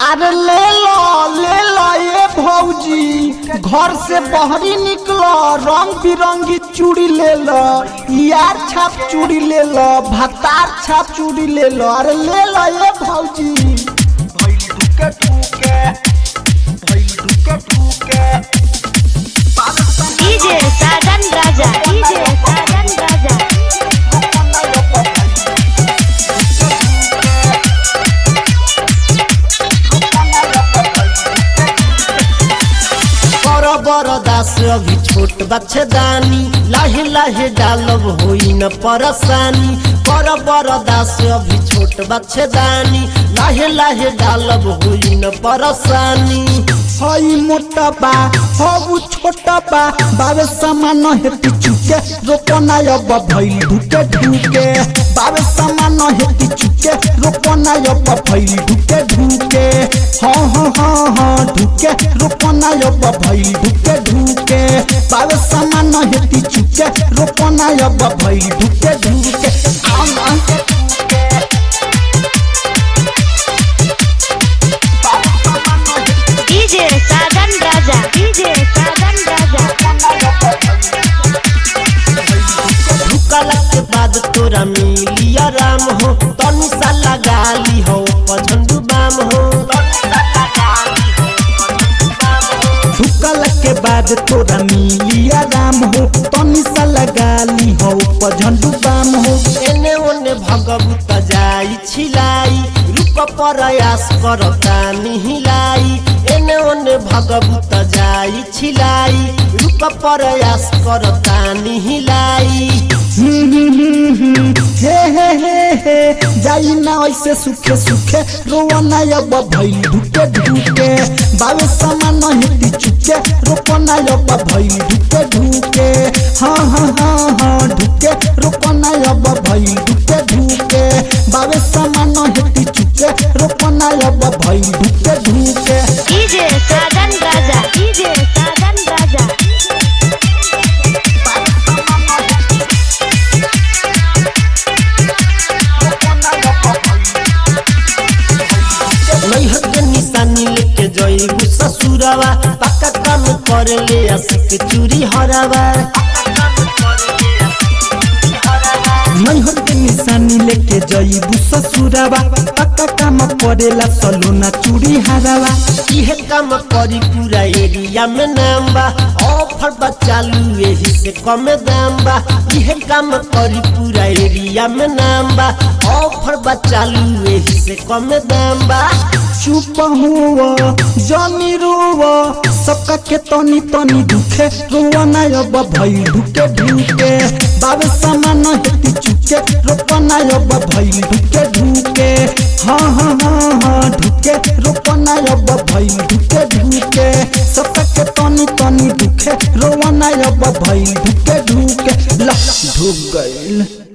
अरे ले लो ले लो ये भौजी घर से बहरी निकलो रंग बिरंगी चूड़ी ले लो यार छाप चूड़ी ले लो भतार छाप चूड़ी ले लो अरे ले लो ये भौजी भइल ढुके ढुके भइल ढुके ढुके डीजे साजन राजा डीजे साजन राजा बड़ बड़ दास अभी छोट बच्चेदानी लाहे लाहे डालब होई न परेशानी बड़ बड़ दास अभी छोट बच्चेदानी लाहे लाहे डालब होई न परेशानी हई मोटा बा हऊ छोटा बा बाबे सामान हेती चुके रोपना अब भइल ढुके ढुके बाबे सामान हेती चुके रोपना अब भइल ढुके ढुके हाँ हाँ हाँ हाँ ढुके रोपना अब भइल ढुके ढुके बाबे सामान हेती चुके रोपना अब भइल ढुके ढुके आम आम डीजे साजन राजा डीजे साजन राजा ढुकला के बाद तोरा मिली आराम हो तनी सा लगा ली हो पझंडू बाम हो झुकल के बाद तोरा मिली आराम हो तनी सा लगा ली हो पझंडू बाम हो एने ओने भगवत जाई छिलाई रूप प्रयास करता निहिलाई एने ओने भगवत जाई छिलाई रूप प्रयास करता निहिलाई हम्म, हम्म, हम्म, हे हे हे हे जाई ना ऐसे सुखे सुखे रोवना अब भइल ढुके ढुके बावे सामान हेती चुके रोपना अब भइल ढुके ढुके हाँ हाँ हाँ हाँ ढुके रोपना अब भइल ढुके ढुके बावे सामान हेती चुके रोपना अब भइल ढुके ढुके डीजे साजन राजा डीजे साजन राजा नैहर के निशानी लेके जइबू ससुरवा पक्का काम कर ले आशिक चूरी हरावा नैहर के निशानी लेके जइबू ससुरावा पक्का काम पड़ेला सलोना चूड़ी हारावा इहे काम करी पूरा एरिया में नाम बा ऑफर बा चालू एही से कम दाम बा इहे काम करी पूरा एरिया में नाम बा ऑफर बा चालू एही से कम दाम बा चुप हुआ जानी रुआ सबका के तनी तनी दुखे रुआ ना अब भइल ढुके ढुके बाबे सामान हेती चुके रोपना अब भइल ढुके ढुके हाँ हाँ हाँ हाँ ढुके रोपना अब भइल ढुके ढुके सबका के तनी तनी दुखे रोआ ना अब भइल ढुके ढुके ला ढुक गइल